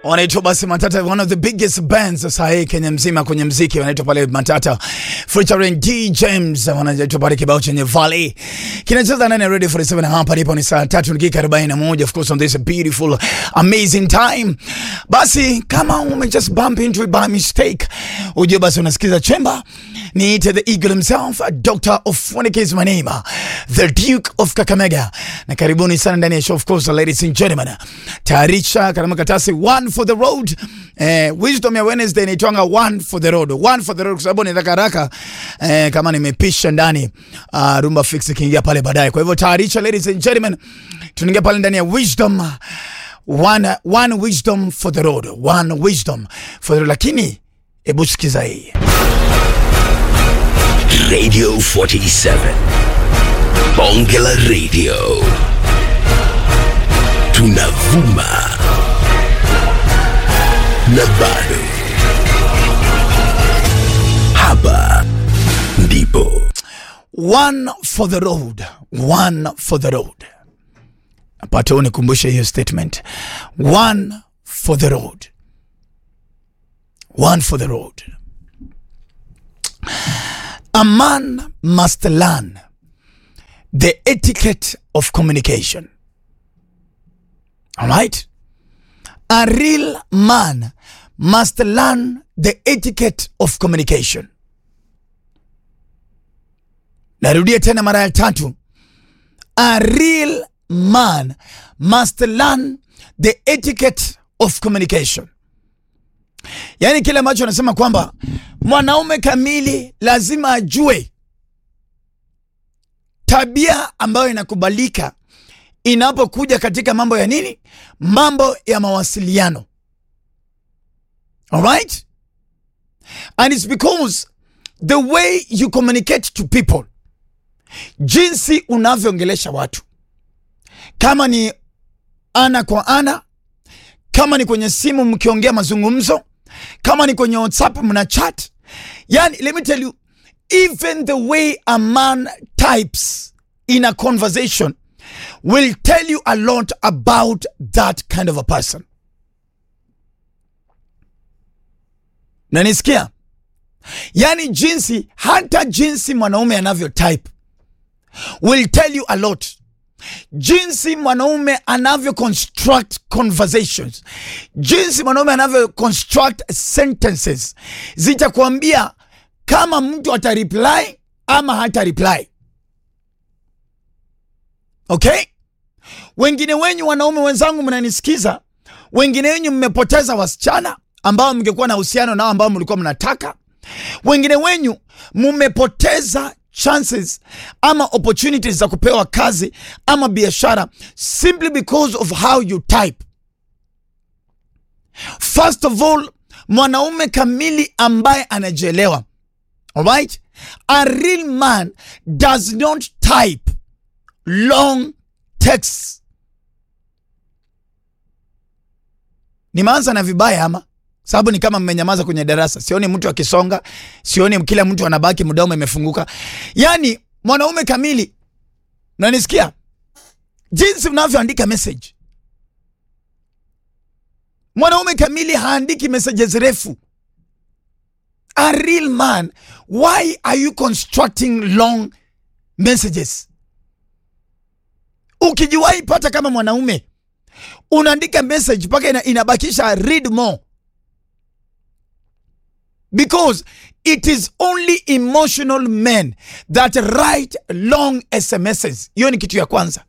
wanaitwa basi Matata, one of the biggest bands sasa hii Kenya mzima kwenye mziki, wanaitwa pale Matata featuring D James, wanaitwa pale kibao chenye Valley kinacheza ndani ya Radio 47 hapa ndipo ni saa 3 dakika 41, of course on this beautiful amazing time. Basi kama ume just bump into it by mistake, ujue basi unasikiza chemba Niite the eagle himself, Dr. Ofonike is my name, the Duke of Kakamega. Na karibuni sana ndani ya show of course, ladies and gentlemen. Tayarisha kama katasi one for the road. Eh, wisdom ya Wednesday inaitwanga one for the road. One for the road kwa sababu ni haraka haraka eh, kama nimepisha ndani uh, rumba fix ikiingia pale baadaye. Kwa hivyo tayarisha ladies and gentlemen. Tunaingia pale ndani ya wisdom one, one wisdom for the road. One wisdom for the road. Lakini hebu sikiza hii. Radio 47. Bongela Radio. Tunavuma. Na bado. Hapa ndipo. One for the road. One for the road. Napata unikumbushe hiyo statement. One for the road. One for the road. A man must learn the etiquette of communication. All right? A real man must learn the etiquette of communication. Narudia tena mara ya tatu. A real man must learn the etiquette of communication. Yaani kile ambacho anasema kwamba mwanaume kamili lazima ajue tabia ambayo inakubalika inapokuja katika mambo ya nini, mambo ya mawasiliano. Alright? And it's because the way you communicate to people, jinsi unavyoongelesha watu, kama ni ana kwa ana, kama ni kwenye simu mkiongea mazungumzo, kama ni kwenye WhatsApp mna chat. Yani, let me tell you, even the way a man types in a conversation will tell you a lot about that kind of a person. Nanisikia? Yani jinsi, hata jinsi mwanaume anavyo type will tell you a lot jinsi mwanaume anavyo construct conversations, jinsi mwanaume anavyo construct sentences zitakwambia kama mtu ata reply ama hata reply. Okay, wengine wenyu wanaume wenzangu mnanisikiza, wengine wenyu mmepoteza wasichana ambao mngekuwa na uhusiano nao ambao mlikuwa mnataka. Wengine wenyu mmepoteza chances ama opportunities za kupewa kazi ama biashara simply because of how you type. First of all, mwanaume kamili ambaye anajielewa, alright, a real man does not type long texts. Nimeanza na vibaya ama sababu ni kama mmenyamaza kwenye darasa. Sioni mtu akisonga, sioni kila mtu anabaki mdomo imefunguka. Yani mwanaume kamili, nanisikia jinsi unavyoandika message. Mwanaume kamili haandiki messages refu. A real man, why are you constructing long messages? Ukijiwahi pata kama mwanaume unaandika message mpaka ina, inabakisha read more because it is only emotional men that write long SMSs. Hiyo ni kitu ya kwanza.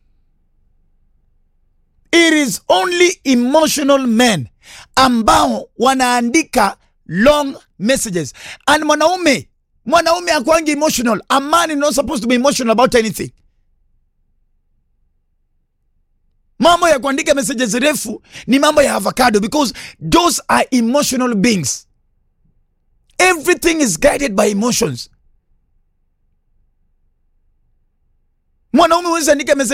It is only emotional men ambao wanaandika long messages. And mwanaume mwanaume akwangi emotional. A man is not supposed to be emotional about anything. Mambo ya kuandika messages refu ni mambo ya avocado because those are emotional beings. Everything is guided by emotions. Mwanaume huwezi andika message